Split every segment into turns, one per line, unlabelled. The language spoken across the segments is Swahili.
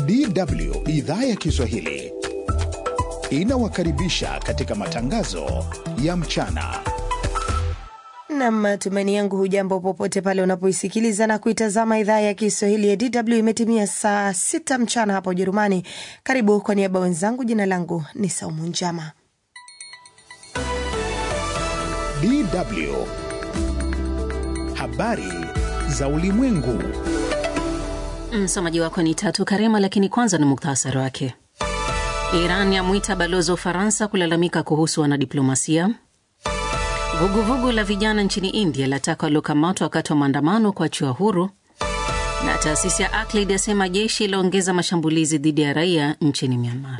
DW idhaa ya Kiswahili inawakaribisha katika matangazo ya mchana.
Nam, matumaini yangu hujambo popote pale unapoisikiliza na kuitazama idhaa ya Kiswahili ya DW. Imetimia saa sita mchana hapa Ujerumani. Karibu kwa niaba wenzangu, jina langu ni Saumu Njama.
DW habari za ulimwengu.
Msomaji wako ni Tatu Karema, lakini kwanza ni muktasari wake. Iran yamwita balozi wa Ufaransa kulalamika kuhusu wanadiplomasia. Vuguvugu la vijana nchini India lataka waliokamatwa wakati wa maandamano kuachiwa huru, na taasisi ya Aklid yasema jeshi ilaongeza mashambulizi dhidi ya raia nchini Myanmar.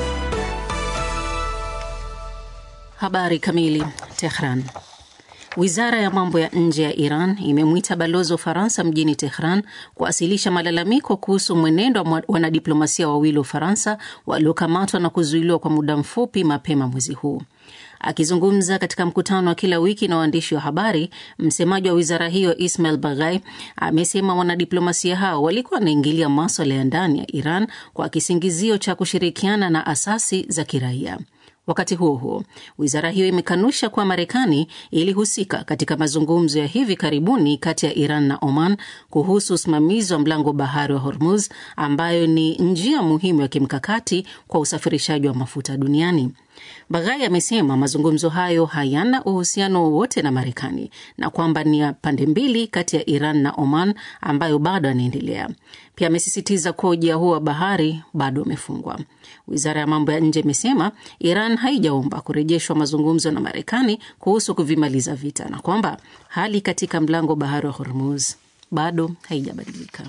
Habari kamili. Tehran. Wizara ya mambo ya nje ya Iran imemwita balozi wa Ufaransa mjini Tehran kuwasilisha malalamiko kuhusu mwenendo wa wanadiplomasia wawili wa Ufaransa waliokamatwa na kuzuiliwa kwa muda mfupi mapema mwezi huu. Akizungumza katika mkutano wa kila wiki na waandishi wa habari, msemaji wa wizara hiyo Ismail Baghai amesema wanadiplomasia hao walikuwa wanaingilia maswala ya ndani ya Iran kwa kisingizio cha kushirikiana na asasi za kiraia. Wakati huo huo, wizara hiyo imekanusha kuwa Marekani ilihusika katika mazungumzo ya hivi karibuni kati ya Iran na Oman kuhusu usimamizi wa mlango bahari wa Hormuz, ambayo ni njia muhimu ya kimkakati kwa usafirishaji wa mafuta duniani. Baghai amesema mazungumzo hayo hayana uhusiano wowote na Marekani na kwamba ni ya pande mbili kati ya Iran na Oman ambayo bado yanaendelea. Pia amesisitiza kuwa ujia huo wa bahari bado umefungwa. Wizara ya mambo ya nje imesema Iran haijaomba kurejeshwa mazungumzo na Marekani kuhusu kuvimaliza vita na kwamba hali katika mlango bahari wa Hormuz bado haijabadilika.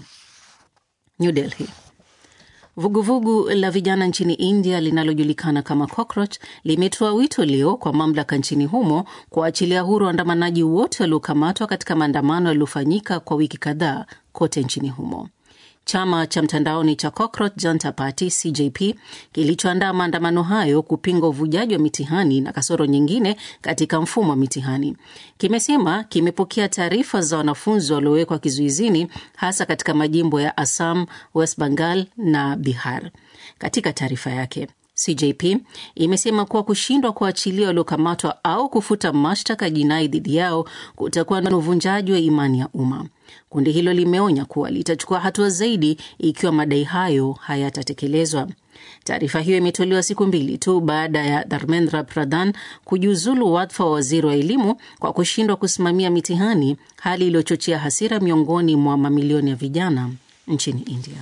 New Delhi. Vuguvugu la vijana nchini India linalojulikana kama Cockroach limetoa wito leo kwa mamlaka nchini humo kuachilia huru waandamanaji wote waliokamatwa katika maandamano yaliyofanyika kwa wiki kadhaa kote nchini humo. Chama cha mtandaoni cha Cockroach Janta Party CJP kilichoandaa maandamano hayo kupinga uvujaji wa mitihani na kasoro nyingine katika mfumo wa mitihani kimesema kimepokea taarifa za wanafunzi waliowekwa kizuizini hasa katika majimbo ya Assam, West Bengal na Bihar. Katika taarifa yake CJP imesema kuwa kushindwa kuachilia waliokamatwa au kufuta mashtaka jinai dhidi yao kutakuwa na uvunjaji wa imani ya umma. Kundi hilo limeonya kuwa litachukua hatua zaidi ikiwa madai hayo hayatatekelezwa. Taarifa hiyo imetolewa siku mbili tu baada ya Dharmendra Pradhan kujiuzulu wadhifa wa waziri wa elimu kwa kushindwa kusimamia mitihani, hali iliyochochea hasira miongoni mwa mamilioni ya vijana nchini India.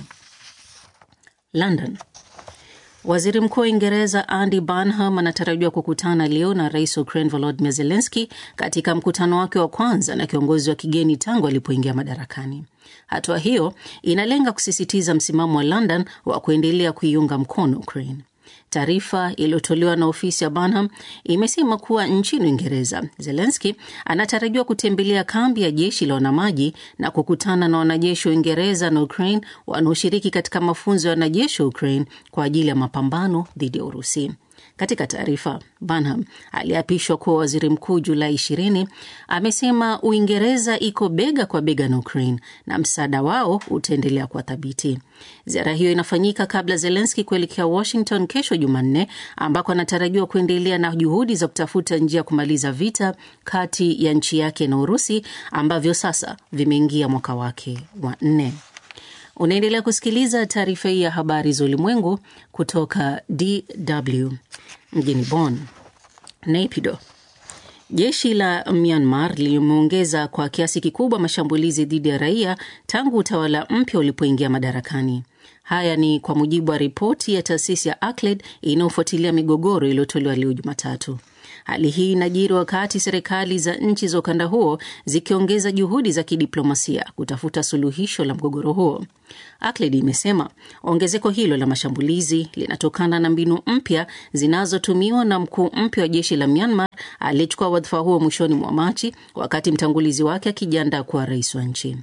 London. Waziri Mkuu wa Uingereza Andy Burnham anatarajiwa kukutana leo na rais wa Ukraine Volodymyr Zelensky katika mkutano wake wa kwanza na kiongozi wa kigeni tangu alipoingia madarakani. Hatua hiyo inalenga kusisitiza msimamo wa London wa kuendelea kuiunga mkono Ukraine. Taarifa iliyotolewa na ofisi ya Burnham imesema kuwa nchini Uingereza, Zelenski anatarajiwa kutembelea kambi ya jeshi la wanamaji na kukutana na wanajeshi wa Uingereza na Ukraine wanaoshiriki katika mafunzo ya wanajeshi wa Ukraine kwa ajili ya mapambano dhidi ya Urusi. Katika taarifa, Burnham aliapishwa kuwa waziri mkuu Julai 20. Amesema Uingereza iko bega kwa bega na Ukraine na msaada wao utaendelea kuwa thabiti. Ziara hiyo inafanyika kabla Zelenski kuelekea Washington kesho Jumanne, ambako anatarajiwa kuendelea na juhudi za kutafuta njia ya kumaliza vita kati ya nchi yake na Urusi ambavyo sasa vimeingia mwaka wake wa nne. Unaendelea kusikiliza taarifa hii ya habari za ulimwengu kutoka DW mjini Bonn. Naypyidaw. Jeshi la Myanmar limeongeza kwa kiasi kikubwa mashambulizi dhidi ya raia tangu utawala mpya ulipoingia madarakani. Haya ni kwa mujibu wa ripoti ya taasisi ya Akled inayofuatilia migogoro iliyotolewa leo Jumatatu. Hali hii inajiri wakati serikali za nchi za ukanda huo zikiongeza juhudi za kidiplomasia kutafuta suluhisho la mgogoro huo. Akled imesema ongezeko hilo la mashambulizi linatokana na mbinu mpya zinazotumiwa na mkuu mpya wa jeshi la Myanmar aliyechukua wadhifa huo mwishoni mwa Machi, wakati mtangulizi wake akijiandaa kuwa rais wa nchi.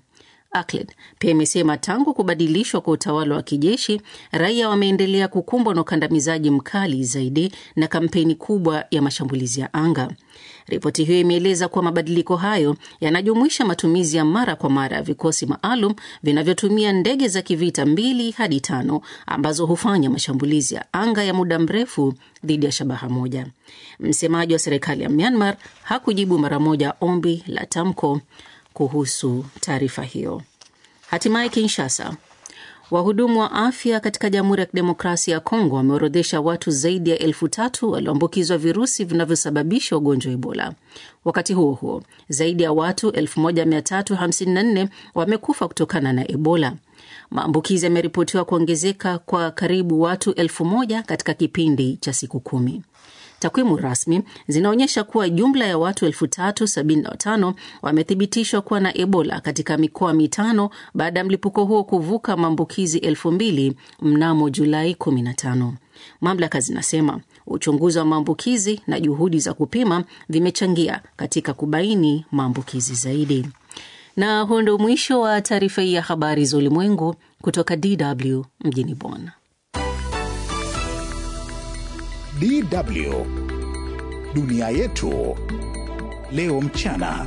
Akled pia imesema tangu kubadilishwa kwa utawala wa kijeshi, raia wameendelea kukumbwa na ukandamizaji mkali zaidi na kampeni kubwa ya mashambulizi ya anga. Ripoti hiyo imeeleza kuwa mabadiliko hayo yanajumuisha matumizi ya mara kwa mara ya vikosi maalum vinavyotumia ndege za kivita mbili hadi tano ambazo hufanya mashambulizi ya anga ya muda mrefu dhidi ya shabaha moja. Msemaji wa serikali ya Myanmar hakujibu mara moja ombi la tamko kuhusu taarifa hiyo. Hatimaye Kinshasa, wahudumu wa afya katika Jamhuri ya Kidemokrasia ya Kongo wameorodhesha watu zaidi ya elfu tatu walioambukizwa virusi vinavyosababisha ugonjwa wa Ebola. Wakati huo huo, zaidi ya watu 1354 wamekufa kutokana na Ebola. Maambukizi yameripotiwa kuongezeka kwa karibu watu elfu moja katika kipindi cha siku kumi. Takwimu rasmi zinaonyesha kuwa jumla ya watu 3075 wamethibitishwa kuwa na Ebola katika mikoa mitano baada ya mlipuko huo kuvuka maambukizi 2000 mnamo Julai 15. Mamlaka zinasema uchunguzi wa maambukizi na juhudi za kupima vimechangia katika kubaini maambukizi zaidi. Na huo ndio mwisho wa taarifa hii ya habari za ulimwengu kutoka DW mjini Bonn.
DW dunia yetu leo mchana.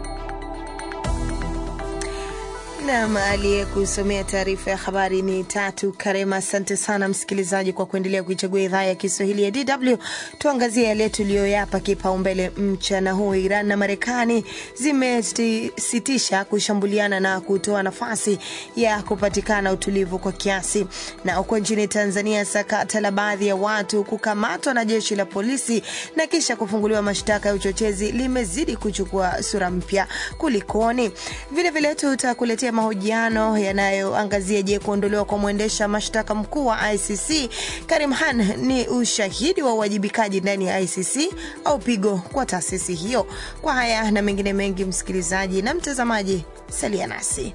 Nam aliyekusomea taarifa ya habari ni Tatu Karema. Asante sana msikilizaji kwa kuendelea kuichagua idhaa ya Kiswahili ya DW. Tuangazie yale tuliyoyapa kipaumbele mchana huu. Iran na Marekani zimesitisha kushambuliana na kutoa nafasi ya kupatikana utulivu kwa kiasi. Na huko nchini Tanzania, sakata la baadhi ya watu kukamatwa na jeshi la polisi na kisha kufunguliwa mashtaka ya uchochezi limezidi kuchukua sura mpya. Kulikoni? Vilevile tutakuletea mahojiano yanayoangazia je, kuondolewa kwa mwendesha mashtaka mkuu wa ICC Karim Khan ni ushahidi wa uwajibikaji ndani ya ICC au pigo kwa taasisi hiyo? Kwa haya na mengine mengi, msikilizaji na mtazamaji, salia nasi.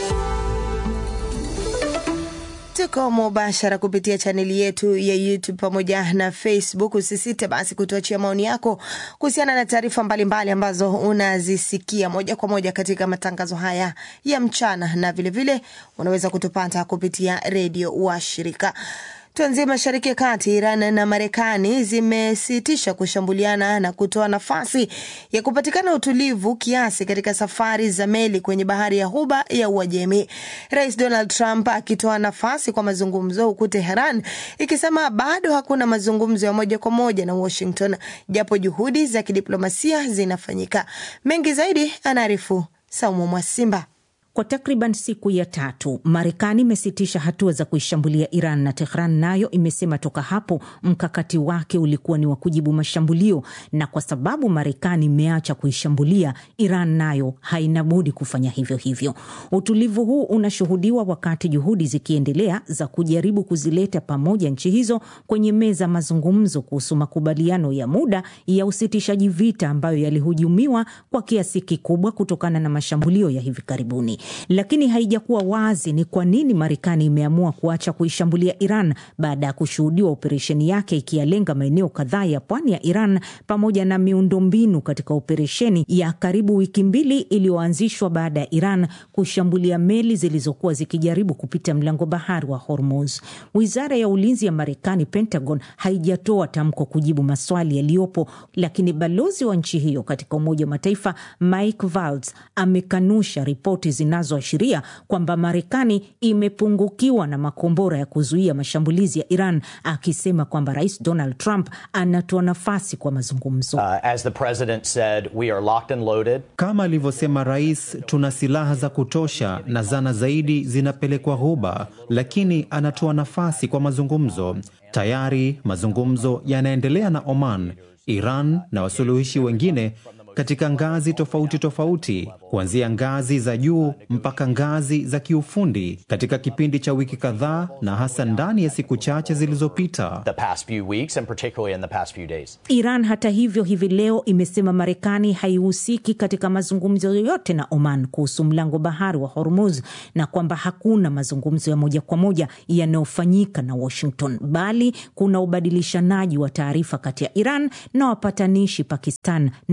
Tuko mubashara kupitia chaneli yetu ya YouTube pamoja na Facebook. Usisite basi kutuachia maoni yako kuhusiana na taarifa mbalimbali ambazo unazisikia moja kwa moja katika matangazo haya ya mchana, na vilevile vile, unaweza kutupata kupitia redio wa shirika Tuanzie mashariki ya kati. Iran na Marekani zimesitisha kushambuliana na kutoa nafasi ya kupatikana utulivu kiasi katika safari za meli kwenye bahari ya Ghuba ya Uajemi, Rais Donald Trump akitoa nafasi kwa mazungumzo, huku Teheran ikisema bado hakuna mazungumzo ya moja kwa moja na Washington, japo juhudi za kidiplomasia zinafanyika. Mengi zaidi anaarifu Saumu Mwasimba.
Kwa takriban siku ya tatu Marekani imesitisha hatua za kuishambulia Iran na Tehran nayo imesema toka hapo mkakati wake ulikuwa ni wa kujibu mashambulio, na kwa sababu Marekani imeacha kuishambulia Iran, nayo haina budi kufanya hivyo hivyo. Utulivu huu unashuhudiwa wakati juhudi zikiendelea za kujaribu kuzileta pamoja nchi hizo kwenye meza mazungumzo kuhusu makubaliano ya muda ya usitishaji vita ambayo yalihujumiwa kwa kiasi kikubwa kutokana na mashambulio ya hivi karibuni lakini haijakuwa wazi ni kwa nini Marekani imeamua kuacha kuishambulia Iran baada ya kushuhudiwa operesheni yake ikiyalenga maeneo kadhaa ya pwani ya Iran pamoja na miundombinu katika operesheni ya karibu wiki mbili iliyoanzishwa baada ya Iran kushambulia meli zilizokuwa zikijaribu kupita mlango bahari wa Hormuz. Wizara ya ulinzi ya Marekani, Pentagon, haijatoa tamko kujibu maswali yaliyopo, lakini balozi wa nchi hiyo katika Umoja wa Mataifa Mike Valls amekanusha ripoti zinazoashiria kwamba Marekani imepungukiwa na makombora ya kuzuia mashambulizi ya Iran, akisema kwamba Rais Donald Trump anatoa nafasi kwa mazungumzo.
Uh, as the president said, we are locked and loaded.
Kama alivyosema rais, tuna silaha za kutosha na zana zaidi zinapelekwa Ghuba, lakini anatoa nafasi kwa mazungumzo. Tayari mazungumzo yanaendelea na Oman, Iran na wasuluhishi wengine katika ngazi tofauti tofauti, kuanzia ngazi za juu mpaka ngazi za kiufundi katika kipindi cha wiki kadhaa, na hasa ndani ya siku chache zilizopita.
The past few weeks and particularly in the past few days.
Iran hata hivyo, hivi leo imesema Marekani haihusiki katika mazungumzo yoyote na Oman kuhusu mlango bahari wa Hormuz na kwamba hakuna mazungumzo ya moja kwa moja yanayofanyika na Washington, bali kuna ubadilishanaji wa taarifa kati ya Iran na wapatanishi Pakistan na Qatar.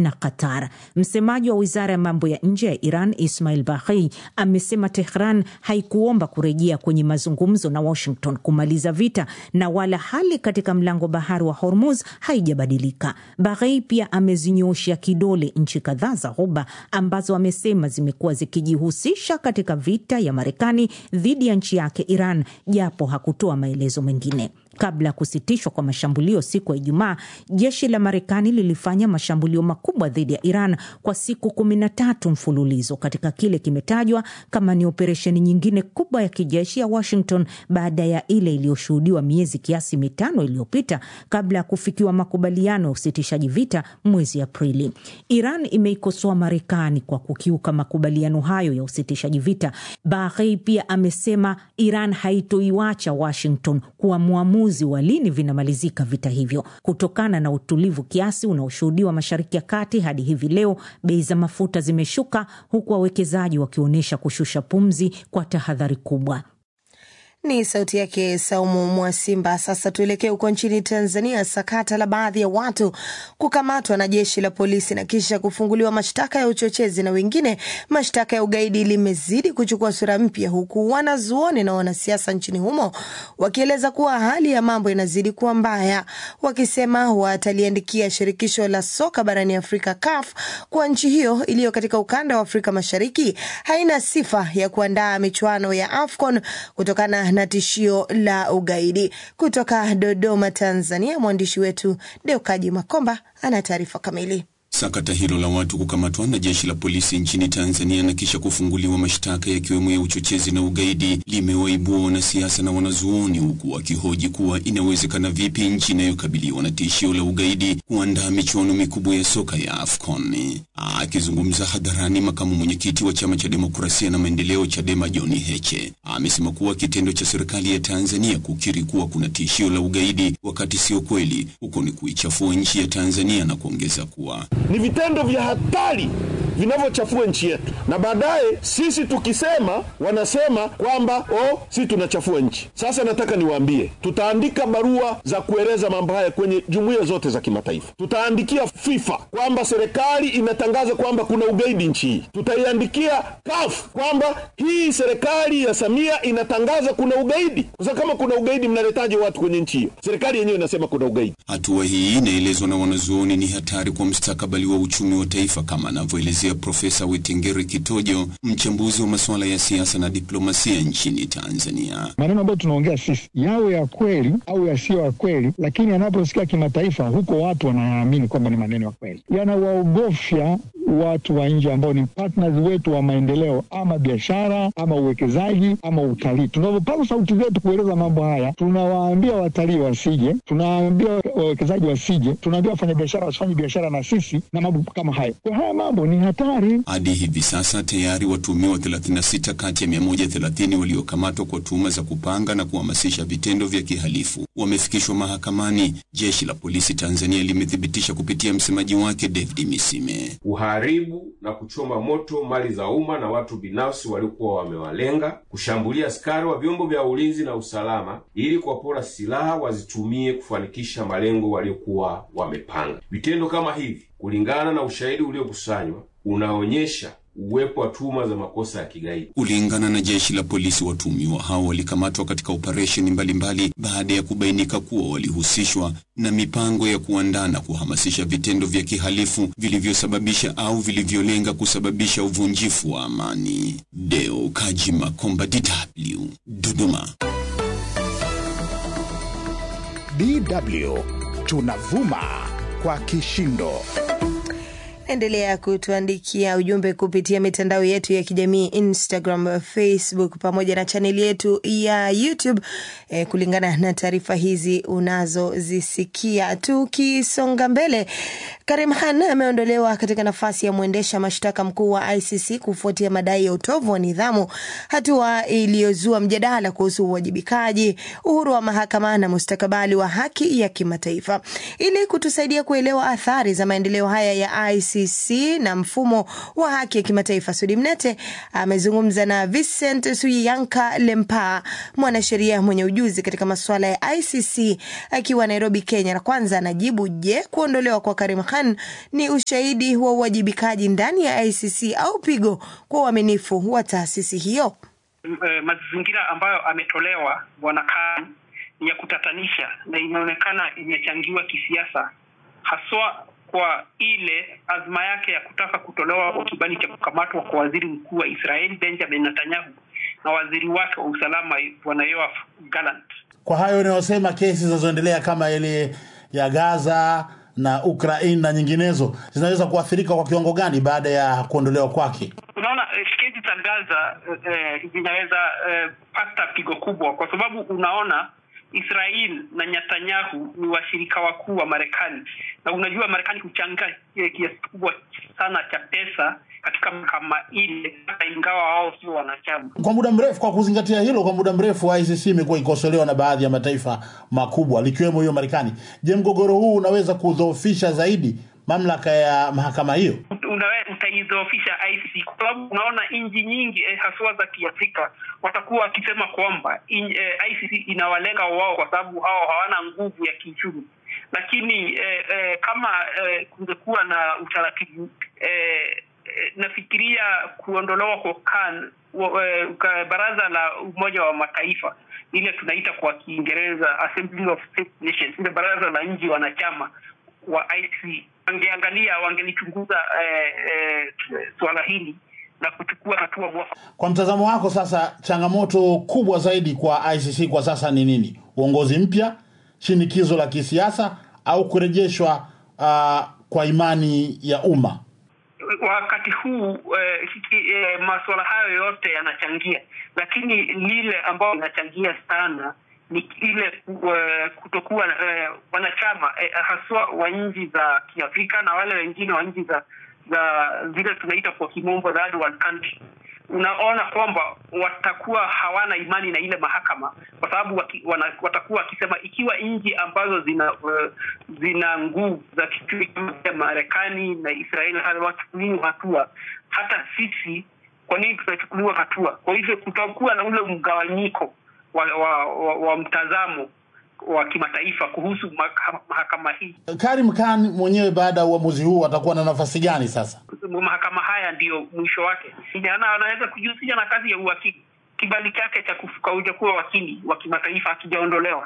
Zulfikar. Msemaji wa wizara ya mambo ya nje ya Iran Ismail Baghei amesema Tehran haikuomba kurejea kwenye mazungumzo na Washington kumaliza vita na wala hali katika mlango bahari wa Hormuz haijabadilika. Baghei pia amezinyooshea kidole nchi kadhaa za Ghuba ambazo amesema zimekuwa zikijihusisha katika vita ya Marekani dhidi ya nchi yake Iran, japo hakutoa maelezo mengine. Kabla ya kusitishwa kwa mashambulio siku ya Ijumaa, jeshi la Marekani lilifanya mashambulio makubwa dhidi ya Iran kwa siku kumi na tatu mfululizo katika kile kimetajwa kama ni operesheni nyingine kubwa ya kijeshi ya Washington baada ya ile iliyoshuhudiwa miezi kiasi mitano iliyopita kabla ya kufikiwa makubaliano ya usitishaji vita mwezi Aprili. Iran imeikosoa Marekani kwa kukiuka makubaliano hayo ya usitishaji vita. Baghei pia amesema Iran haitoiwacha Washington kuwa mwamuzi wa lini vinamalizika vita hivyo. Kutokana na utulivu kiasi unaoshuhudiwa Mashariki ya Kati hadi hivi leo, bei za mafuta zimeshuka huku wawekezaji wakionyesha kushusha pumzi kwa tahadhari kubwa.
Ni sauti yake Saumu Mwasimba. Sasa tuelekee huko nchini Tanzania. Sakata la baadhi ya watu kukamatwa na jeshi la polisi na kisha kufunguliwa mashtaka ya uchochezi na wengine mashtaka ya ugaidi limezidi kuchukua sura mpya, huku wanazuoni na wanasiasa nchini humo wakieleza kuwa hali ya mambo inazidi kuwa mbaya, wakisema wataliandikia shirikisho la soka barani Afrika CAF kwa nchi hiyo iliyo katika ukanda wa Afrika Mashariki haina sifa ya kuandaa michuano ya AFCON kutokana na tishio la ugaidi. Kutoka Dodoma, Tanzania, mwandishi wetu Deokaji Makomba ana taarifa kamili.
Sakata hilo la watu kukamatwa na jeshi la polisi nchini Tanzania na kisha kufunguliwa mashtaka yakiwemo ya uchochezi na ugaidi limewaibua wanasiasa na wanazuoni, huku wakihoji kuwa inawezekana vipi nchi inayokabiliwa na tishio la ugaidi kuandaa michuano mikubwa ya soka ya AFCON. Akizungumza hadharani, makamu mwenyekiti wa chama cha demokrasia na maendeleo CHADEMA John Heche amesema kuwa kitendo cha serikali ya Tanzania kukiri kuwa kuna tishio la ugaidi wakati sio kweli, huko ni kuichafua nchi ya Tanzania na kuongeza kuwa
ni vitendo vya hatari vinavyochafua nchi yetu, na baadaye sisi tukisema wanasema kwamba oh, sisi tunachafua nchi. Sasa nataka niwaambie, tutaandika barua za kueleza mambo haya kwenye jumuiya zote za kimataifa. Tutaandikia FIFA kwamba serikali inatangaza kwamba kuna ugaidi nchi hii. Tutaiandikia CAF kwamba hii serikali ya Samia inatangaza kuna ugaidi, kwa sababu kama kuna ugaidi, mnaletaje watu kwenye nchi hiyo? Serikali yenyewe inasema kuna ugaidi.
Hatua hii inaelezwa na wanazuoni ni hatari kwa mustakabali wa uchumi wa taifa, kama anavyoelezea Profesa Wetengere Kitojo, mchambuzi wa masuala ya siasa na diplomasia nchini Tanzania.
Maneno ambayo tunaongea sisi yawe ya kweli au yasiyo ya kweli, lakini yanaposikia kimataifa, huko watu wanayaamini kwamba ni maneno ya kweli, yanawaogofya watu wa nje ambao ni partners wetu wa maendeleo, ama biashara ama uwekezaji ama utalii. Tunavyopaza sauti zetu kueleza mambo haya, tunawaambia watalii wasije, tunawaambia wawekezaji wasije, tunaambia wafanyabiashara wasifanye biashara na sisi na mambo kama hayo. Kwa haya mambo ni hatari.
Hadi hivi sasa tayari watuhumiwa 36 kati ya 130 waliokamatwa kwa tuhuma za kupanga na kuhamasisha vitendo vya kihalifu wamefikishwa mahakamani. Jeshi la polisi Tanzania limethibitisha kupitia msemaji wake David Misime
kuharibu na kuchoma moto mali za umma na watu binafsi waliokuwa wamewalenga, kushambulia askari wa vyombo vya ulinzi na usalama ili kuwapora silaha wazitumie kufanikisha malengo waliokuwa wamepanga. Vitendo kama hivi, kulingana na ushahidi uliokusanywa, unaonyesha uwepo wa tuhuma za makosa ya kigaidi.
Kulingana na jeshi la polisi, watuhumiwa hao walikamatwa katika operesheni mbalimbali baada ya kubainika kuwa walihusishwa na mipango ya kuandaa na kuhamasisha vitendo vya kihalifu vilivyosababisha au vilivyolenga kusababisha uvunjifu wa amani. Deo Kaji Makomba, DW, Dodoma.
DW tunavuma kwa kishindo.
Endelea kutuandikia ujumbe kupitia mitandao yetu ya kijamii Instagram, Facebook pamoja na chaneli yetu ya YouTube e, kulingana na taarifa hizi unazozisikia. Tukisonga mbele, Karim Khan ameondolewa katika nafasi ya mwendesha mashtaka mkuu wa ICC kufuatia madai ya utovu wa nidhamu, hatua iliyozua mjadala kuhusu uwajibikaji, uhuru wa mahakama na mustakabali wa haki ya kimataifa. Ili kutusaidia kuelewa athari za maendeleo haya ya ICC ICC na mfumo wa haki ya kimataifa. Sudi Mnete amezungumza na Vincent Suyanka Lempa, mwanasheria mwenye ujuzi katika masuala ya ICC akiwa Nairobi, Kenya, na kwanza anajibu, je, kuondolewa kwa Karim Khan ni ushahidi wa uwajibikaji ndani ya ICC au pigo kwa uaminifu wa taasisi hiyo?
Mazingira ambayo ametolewa bwana Khan ni ya kutatanisha na inaonekana imechangiwa kisiasa, haswa kwa ile azma yake ya kutaka kutolewa kwa kibali cha kukamatwa kwa waziri mkuu wa Israeli Benjamin Netanyahu na waziri wake wa usalama bwana Yoav Gallant.
Kwa hayo unayosema, kesi zinazoendelea kama ile ya Gaza na Ukraine na nyinginezo zinaweza kuathirika kwa kiwango gani baada ya kuondolewa kwake?
Unaona, kesi za Gaza eh, zinaweza eh, pata pigo kubwa kwa sababu unaona Israel na Netanyahu ni washirika wakuu wa Marekani, na unajua Marekani huchanga kiasi kikubwa sana cha pesa katika mahakama ile, hata ingawa wao sio wanachama.
Kwa muda mrefu, kwa kuzingatia hilo, kwa muda mrefu ICC imekuwa ikosolewa na baadhi ya mataifa makubwa likiwemo hiyo Marekani. Je, mgogoro huu unaweza kudhoofisha zaidi mamlaka ya mahakama hiyo?
utaidhoofisha ICC kwa sababu unaona nchi nyingi eh, haswa za Kiafrika watakuwa wakisema kwamba eh, ICC inawalenga wao kwa sababu hao hawana nguvu ya kiuchumi, lakini eh, eh, kama eh, kungekuwa na utaratibu eh, nafikiria kuondolewa kwa CAN eh, baraza la Umoja wa Mataifa ile tunaita kwa Kiingereza Assembly of State Nations, ile baraza la nchi wanachama wa ICC wangeangalia wangelichunguza eh, eh, suala hili na kuchukua hatua mwafaka.
Kwa mtazamo wako sasa, changamoto kubwa zaidi kwa ICC kwa sasa ni nini? Uongozi mpya, shinikizo la kisiasa, au kurejeshwa uh, kwa imani ya umma?
Wakati huu eh, eh, masuala hayo yote yanachangia, lakini lile ambayo inachangia sana ni ile uh, kutokuwa uh, wanachama uh, haswa wa nchi za Kiafrika na wale wengine wa nchi za za zile tunaita kwa kimombo third world country. Unaona kwamba watakuwa hawana imani na ile mahakama kwa sababu waki, wana, watakuwa wakisema ikiwa nchi ambazo zina uh, zina nguvu za kichumi kama Marekani na Israeli hawachukuliwi hatua, hata sisi kwa nini tutachukuliwa hatua? Kwa hivyo kutakuwa na ule mgawanyiko wa, wa, wa, wa mtazamo wa kimataifa kuhusu mahakama hii.
Karim Khan mwenyewe baada ya uamuzi huu atakuwa na nafasi gani sasa?
Mahakama haya ndiyo mwisho wake, anaweza kujihusisha na kazi ya uwakili. Kibali chake cha kuja kuwa wakili wa kimataifa hakijaondolewa.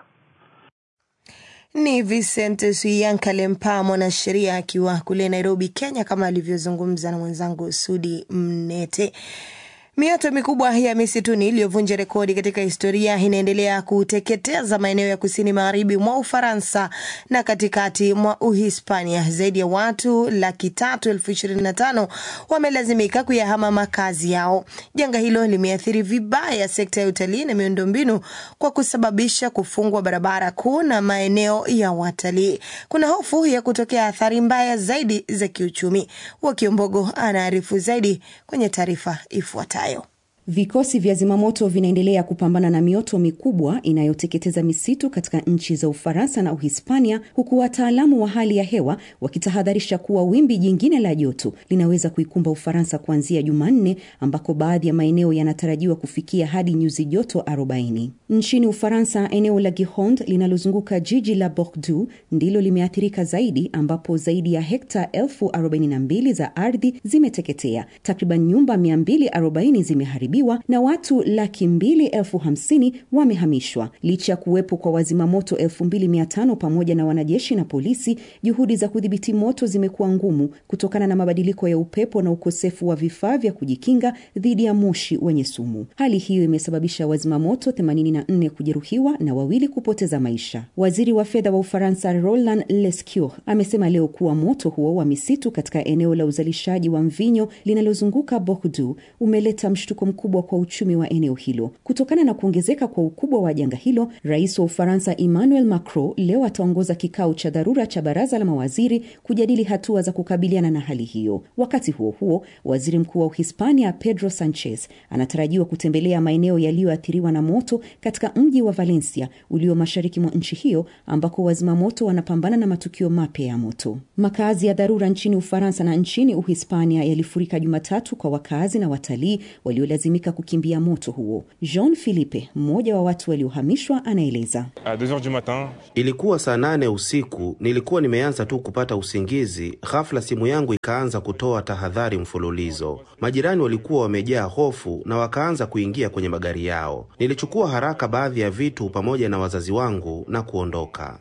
Ni Vincent Suyanka Lempa, mwanasheria akiwa kule Nairobi, Kenya, kama alivyozungumza na mwenzangu Sudi Mnete. Mioto mikubwa ya misituni iliyovunja rekodi katika historia inaendelea kuteketeza maeneo ya kusini magharibi mwa Ufaransa na katikati mwa Uhispania. Zaidi ya watu laki tatu elfu ishirini na tano wamelazimika kuyahama makazi yao. Janga hilo limeathiri vibaya sekta ya utalii na miundombinu kwa kusababisha kufungwa barabara kuu na maeneo ya watalii. Kuna hofu ya kutokea athari mbaya zaidi za kiuchumi. Wakiombogo anaarifu zaidi kwenye taarifa ifuatayo.
Vikosi vya zimamoto vinaendelea kupambana na mioto mikubwa inayoteketeza misitu katika nchi za Ufaransa na Uhispania, huku wataalamu wa hali ya hewa wakitahadharisha kuwa wimbi jingine la joto linaweza kuikumba Ufaransa kuanzia Jumanne, ambako baadhi ya maeneo yanatarajiwa kufikia hadi nyuzi joto 40. Nchini Ufaransa, eneo la Gironde linalozunguka jiji la Bordeaux ndilo limeathirika zaidi, ambapo zaidi ya hekta elfu 42 za ardhi zimeteketea, takriban nyumba 240 zimeharibiwa na watu laki mbili elfu hamsini wamehamishwa. Licha ya kuwepo kwa wazimamoto elfu mbili mia tano pamoja na wanajeshi na polisi, juhudi za kudhibiti moto zimekuwa ngumu kutokana na mabadiliko ya upepo na ukosefu wa vifaa vya kujikinga dhidi ya moshi wenye sumu. Hali hiyo imesababisha wazimamoto 84 kujeruhiwa na wawili kupoteza maisha. Waziri wa fedha wa Ufaransa Roland Lescure amesema leo kuwa moto huo wa misitu katika eneo la uzalishaji wa mvinyo linalozunguka Bordeaux umeleta mshtuko mkubwa mkubwa kwa uchumi wa eneo hilo. Kutokana na kuongezeka kwa ukubwa wa janga hilo, rais wa Ufaransa Emmanuel Macron leo ataongoza kikao cha dharura cha baraza la mawaziri kujadili hatua za kukabiliana na hali hiyo. Wakati huo huo, waziri mkuu wa Uhispania Pedro Sanchez anatarajiwa kutembelea maeneo yaliyoathiriwa na moto katika mji wa Valencia ulio mashariki mwa nchi hiyo ambako wazimamoto wanapambana na matukio mapya ya moto. Makazi ya dharura nchini Ufaransa na nchini Uhispania yalifurika Jumatatu kwa wakazi na watalii waliolazimika kukimbia moto huo. Jean Philippe, mmoja wa watu waliohamishwa, anaeleza.
Ilikuwa saa nane usiku, nilikuwa nimeanza tu kupata usingizi, ghafla simu yangu ikaanza kutoa tahadhari mfululizo. Majirani walikuwa wamejaa hofu na wakaanza kuingia kwenye magari yao. Nilichukua haraka baadhi ya vitu pamoja na wazazi wangu na kuondoka.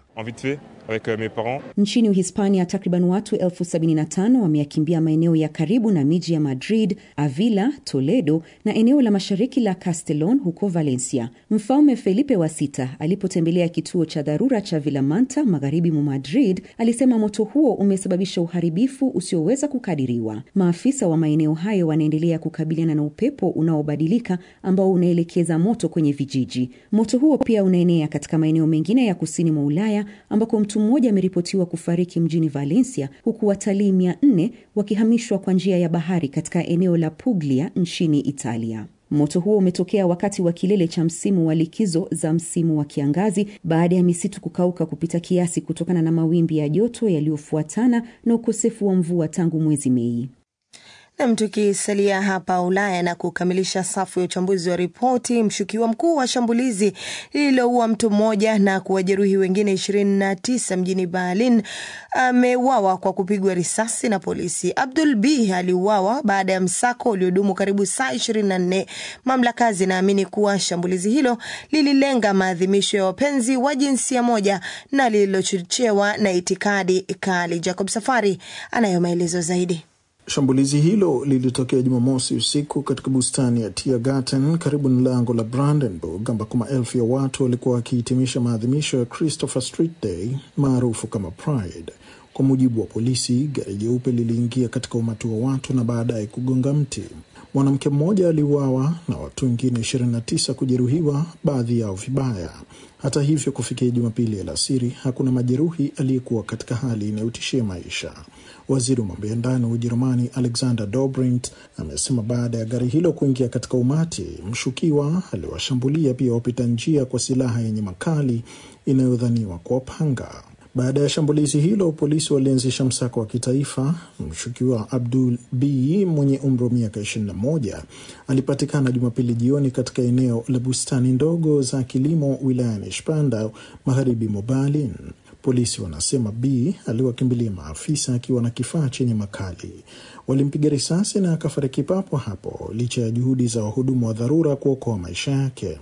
Nchini Uhispania, takriban watu elfu sabini na tano wameyakimbia maeneo ya karibu na miji ya Madrid, Avila, Toledo na eneo la mashariki la Castellon huko Valencia. Mfalme Felipe wa sita alipotembelea kituo cha dharura cha Villamanta magharibi mwa Madrid alisema moto huo umesababisha uharibifu usioweza kukadiriwa. Maafisa wa maeneo hayo wanaendelea kukabiliana na upepo unaobadilika ambao unaelekeza moto kwenye vijiji. Moto huo pia unaenea katika maeneo mengine ya kusini mwa Ulaya ambako mtu mmoja ameripotiwa kufariki mjini Valencia, huku watalii mia nne wakihamishwa kwa njia ya bahari katika eneo la Puglia nchini Italia. Moto huo umetokea wakati wa kilele cha msimu wa likizo za msimu wa kiangazi baada ya misitu kukauka kupita kiasi kutokana na mawimbi ya joto yaliyofuatana na ukosefu wa mvua tangu mwezi Mei.
Nam, tukisalia hapa Ulaya na kukamilisha safu ya uchambuzi wa ripoti, mshukiwa mkuu wa shambulizi lililoua mtu mmoja na kuwajeruhi wengine ishirini na tisa mjini Berlin ameuawa kwa kupigwa risasi na polisi. Abdul B aliuawa baada ya msako uliodumu karibu saa ishirini na nne. Mamlaka zinaamini kuwa shambulizi hilo lililenga maadhimisho ya wapenzi wa jinsia moja na lililochochewa na itikadi kali. Jacob Safari anayo maelezo zaidi.
Shambulizi hilo lilitokea Jumamosi usiku katika bustani ya Tiergarten karibu na lango la Brandenburg ambako maelfu ya watu walikuwa wakihitimisha maadhimisho ya Christopher Street Day maarufu kama Pride. Kwa mujibu wa polisi, gari jeupe liliingia katika umati wa watu na baadaye kugonga mti. Mwanamke mmoja aliuawa na watu wengine 29 kujeruhiwa, baadhi yao vibaya. Hata hivyo, kufikia Jumapili alasiri hakuna majeruhi aliyekuwa katika hali inayotishia maisha. Waziri wa mambo ya ndani wa Ujerumani Alexander Dobrindt amesema baada ya gari hilo kuingia katika umati, mshukiwa aliwashambulia pia wapita njia kwa silaha yenye makali inayodhaniwa kwa panga. Baada ya shambulizi hilo, polisi walianzisha msako wa kitaifa. Mshukiwa Abdul B mwenye umri wa miaka 21 alipatikana Jumapili jioni katika eneo la bustani ndogo za kilimo wilayani Spandau, magharibi mwa Berlin. Polisi wanasema B aliwakimbilia maafisa akiwa na kifaa chenye makali. Walimpiga risasi na akafariki papo hapo, licha ya juhudi za wahudumu wa dharura kuokoa maisha yake.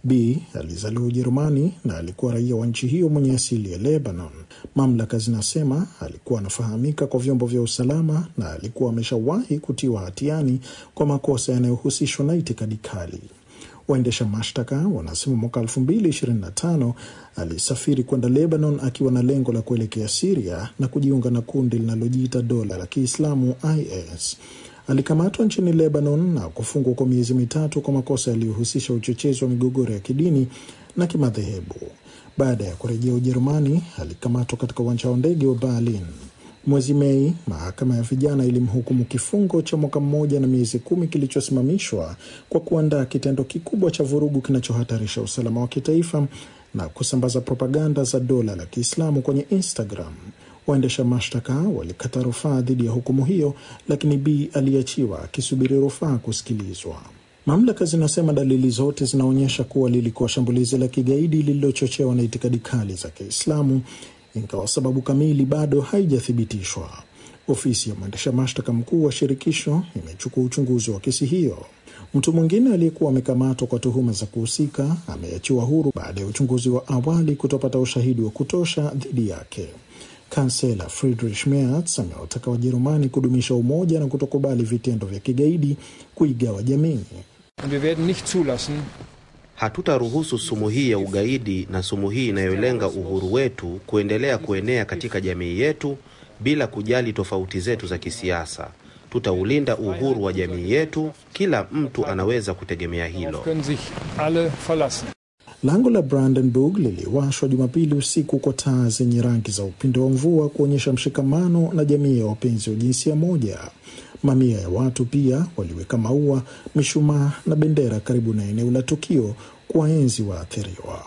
B alizaliwa Ujerumani na alikuwa raia wa nchi hiyo mwenye asili ya Lebanon. Mamlaka zinasema alikuwa anafahamika kwa vyombo vya usalama na alikuwa ameshawahi kutiwa hatiani kwa makosa yanayohusishwa na itikadi kali. Waendesha mashtaka wanasema mwaka 2025 alisafiri kwenda Lebanon akiwa na lengo la kuelekea Siria na kujiunga na kundi linalojiita dola la Kiislamu IS. Alikamatwa nchini Lebanon na kufungwa kwa miezi mitatu kwa makosa yaliyohusisha uchochezi wa migogoro ya kidini na kimadhehebu. Baada ya kurejea Ujerumani, alikamatwa katika uwanja wa ndege wa Berlin. Mwezi Mei, mahakama ya vijana ilimhukumu kifungo cha mwaka mmoja na miezi kumi kilichosimamishwa kwa kuandaa kitendo kikubwa cha vurugu kinachohatarisha usalama wa kitaifa na kusambaza propaganda za dola la Kiislamu kwenye Instagram. Waendesha mashtaka walikata rufaa dhidi ya hukumu hiyo, lakini B aliachiwa akisubiri rufaa kusikilizwa. Mamlaka zinasema dalili zote zinaonyesha kuwa lilikuwa shambulizi la kigaidi lililochochewa na itikadi kali za Kiislamu, ingawa sababu kamili bado haijathibitishwa. Ofisi ya mwendesha mashtaka mkuu wa shirikisho imechukua uchunguzi wa kesi hiyo. Mtu mwingine aliyekuwa amekamatwa kwa tuhuma za kuhusika ameachiwa huru baada ya uchunguzi wa awali kutopata ushahidi wa kutosha dhidi yake. Kansela Friedrich Merz amewataka Wajerumani kudumisha umoja na kutokubali vitendo vya kigaidi kuigawa jamii.
Hatutaruhusu sumu hii ya ugaidi na sumu hii inayolenga uhuru wetu kuendelea kuenea katika jamii yetu bila kujali tofauti zetu za kisiasa. tutaulinda uhuru wa jamii yetu. Kila mtu anaweza kutegemea hilo.
Lango la Brandenburg liliwashwa Jumapili usiku kwa taa zenye rangi za upinde wa mvua kuonyesha mshikamano na jamii ya wapenzi wa jinsia moja. Mamia ya watu pia waliweka maua, mishumaa na bendera karibu na eneo la tukio kuwaenzi waathiriwa.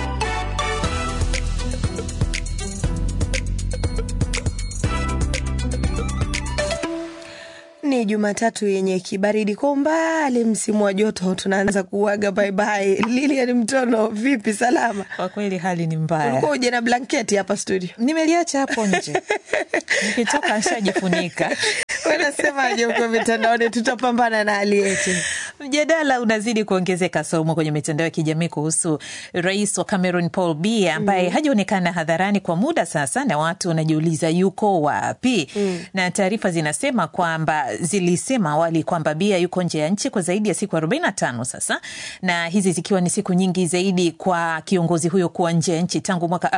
Ni Jumatatu yenye kibaridi kwa umbali, msimu wa joto tunaanza kuaga baibai. Lilian Mtono, vipi? Salama?
Kwa kweli hali ni mbaya.
Ulikuwa uje na blanketi hapa studio?
Nimeliacha hapo nje, nikitoka nishajifunika.
Wanasemaje huko mitandaoni? Tutapambana na hali yetu.
Mjadala unazidi kuongezeka somo kwenye mitandao ya kijamii kuhusu rais wa Cameroon Paul Biya ambaye mm. hajaonekana hadharani kwa muda sasa, na watu wanajiuliza yuko wapi? mm. na taarifa zinasema kwamba zilisema awali kwamba Biya yuko nje ya nchi kwa zaidi ya siku 45 sasa, na hizi zikiwa ni siku nyingi zaidi kwa kiongozi huyo kuwa nje ya nchi tangu mwaka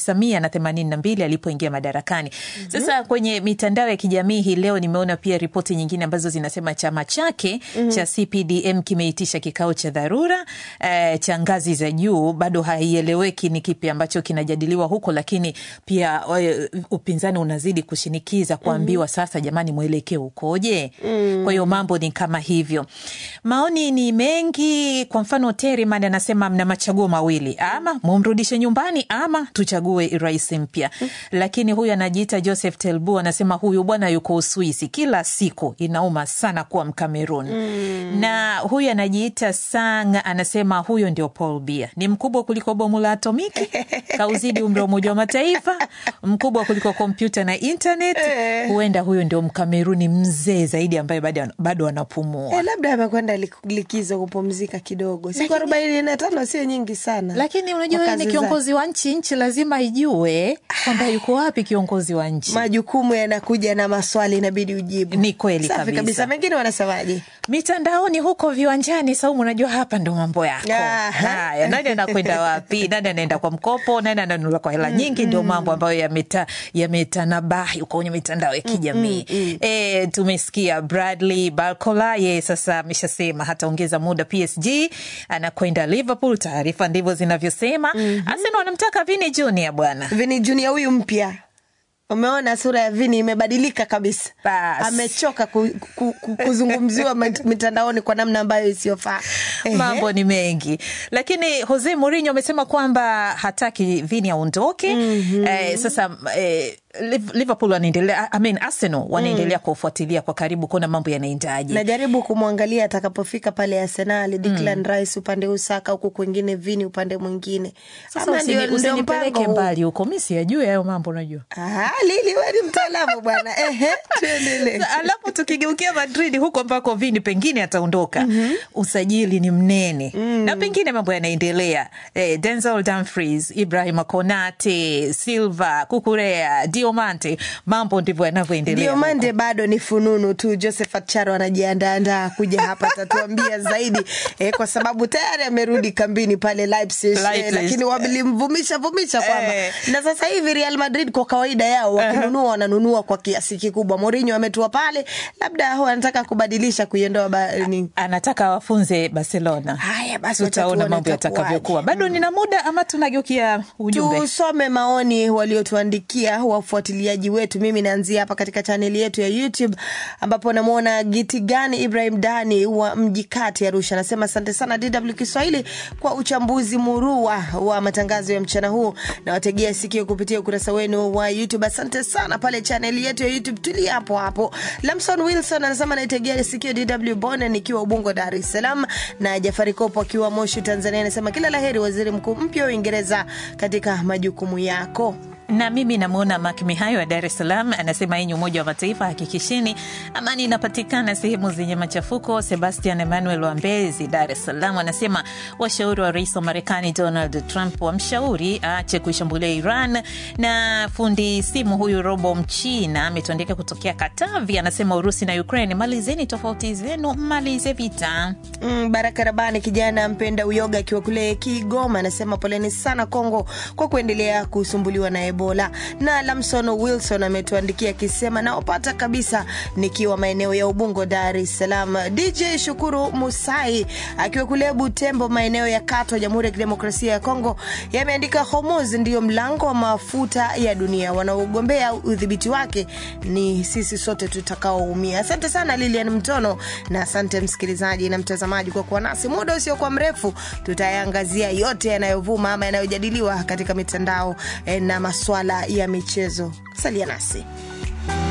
1982 alipoingia madarakani. mm-hmm. Sasa kwenye mitandao ya kijamii hii leo nimeona pia ripoti nyingine ambazo zinasema chama chake mm-hmm. cha CPDM kimeitisha kikao cha dharura eh, cha ngazi za juu. Bado haieleweki ni kipi ambacho kinajadiliwa huko, lakini pia eh, upinzani unazidi kushinikiza kuambiwa mm-hmm. sasa, jamani, mwelekeo ukoje? mm. Kwa hiyo mambo ni kama hivyo. Maoni ni mengi. Kwa mfano, Teriman anasema mna machaguo mawili, ama mumrudishe nyumbani ama tuchague rais mpya. mm. Lakini huyu anajiita Joseph Telbu anasema huyu bwana yuko Uswisi, kila siku inauma sana kuwa Mkamerun. mm. na huyu anajiita Sang anasema huyo ndio Paul Biya, ni mkubwa kuliko bomu la atomiki, kauzidi umri wa Umoja wa Mataifa, mkubwa kuliko kompyuta na internet. Huenda huyo ndio Mkameruni mzee zaidi ambaye bado anapumua.
E, labda amekwenda likizo kupumzika kidogo. Siku arobaini na tano sio nyingi sana,
lakini unajua ni kiongozi wa nchi, nchi lazima ijue kwamba yuko wapi kiongozi wa nchi.
Majukumu yanakuja na maswali inabidi ujibu.
Ni kweli
Safi
kabisa.
kabisa. Mengine wanasemaje?
Mitandaoni huko viwanjani, Saumu, unajua hapa ndo mambo yako. Haya, nani anakwenda wapi? Nani anaenda kwa mkopo? Nani ananunua kwa hela nyingi? Ndio mambo ambayo yameta yametanabahi huko kwenye mitandao ya kijamii. E, tumesikia Bradley Barcola ye sasa ameshasema hataongeza muda PSG, anakwenda Liverpool. Taarifa ndivyo zinavyosema. Arsenal wanamtaka Vini Junior bwana,
Vini Junior huyu mpya Umeona sura ya Vini imebadilika kabisa.
Bas.
Amechoka ku, ku, ku, kuzungumziwa mit- mitandaoni kwa namna ambayo isiyofaa. Ehe.
mambo ni mengi, lakini Jose Mourinho amesema kwamba hataki Vini aondoke. mm-hmm. Eh, sasa eh, Liv- Liverpool wanaendelea, I mean Arsenal wanaendelea kufuatilia kwa karibu kuona mambo yanaendaje.
najaribu kumwangalia atakapofika pale Arsenal, Declan Rice upande huu, Saka huku kwingine, Vini upande mwingine.
Sasa
Ama
usini-
ndio- ndio
usinipeleke
mpango huu.
mbali huko, mi siyajui hayo mambo, unajua
Ah, Lili wewe ni mtaalamu bwana. Ehe, tuendelee.
Sa- alafu tukigeukia Madrid huko ambako Vini pengine ataondoka, usajili ni mnene na pengine mambo yanaendelea. Eh, Denzel Dumfries, Ibrahima Konate, Silva, Kukurea, Diomante, mambo ndivyo yanavyoendelea.
Diomande bado ni fununu tu. Josephat Charo anajiandaandaa kuja hapa, atatuambia zaidi eh, kwa sababu tayari amerudi kambini pale Leipzig, eh,
Leipzig.
lakini walimvumisha vumisha kwamba
Eh.
na sasa hivi Real Madrid kwa kawaida yao wakinunua wananunua kwa kiasi kikubwa. Mourinho ametua pale, labda hao anataka kubadilisha kuiondoa ba, ni,
anataka wafunze Barcelona.
Haya basi, wacha
tutaona
tuone
mambo
itakuwaje.
yatakavyokuwa. Bado nina muda ama tunageukia ujumbe?
Tusome maoni waliotuandikia wafuatiliaji wetu. Mimi naanzia hapa katika chaneli yetu ya YouTube ambapo namwona Gitigani Ibrahim Dani wa mji kati Arusha, anasema asante sana DW Kiswahili kwa uchambuzi murua wa matangazo ya mchana huu, na wategea sikio kupitia ukurasa wenu wa YouTube. Asante sana pale chaneli yetu ya YouTube, tulia hapo hapo. Lamson Wilson anasema naitegea sikio DW Bonne nikiwa Ubungo, Dar es Salaam, na Jafari Kopo akiwa Moshi, Tanzania, anasema kila laheri waziri mkuu mpya wa Uingereza katika majukumu yako.
na mimi namwona Mak Mihayo wa Dar es Salaam anasema yenye Umoja wa Mataifa hakikisheni amani inapatikana sehemu zenye machafuko. Sebastian Emmanuel wa Mbezi, Dar es Salaam anasema washauri wa rais wa Marekani Donald Trump wamshauri aache kuishambulia Iran. Na fundi simu huyu Robo Mchina ametuandika kutokea Katavi, anasema Urusi na Ukraine, malizeni tofauti zenu, malize vita.
Mm, Baraka Rabani kijana mpenda uyoga akiwa kule Kigoma anasema poleni sana Kongo kwa kuendelea kusumbuliwa na Ebola. Ebola. Na Lamson Wilson ametuandikia akisema naopata kabisa nikiwa maeneo ya Ubungo, Dar es Salaam. DJ Shukuru Musai akiwa kule Butembo, maeneo ya Katwa, Jamhuri ya Kidemokrasia ya Kongo, yameandika Hormuz ndiyo mlango wa mafuta ya dunia, wanaogombea udhibiti wake ni sisi sote tutakaoumia. Asante sana Lilian Mtono, na asante msikilizaji na mtazamaji kwa kuwa nasi. Muda usiokuwa mrefu tutayaangazia yote yanayovuma ama yanayojadiliwa katika mitandao eh, na maswala ya michezo. Salia nasi.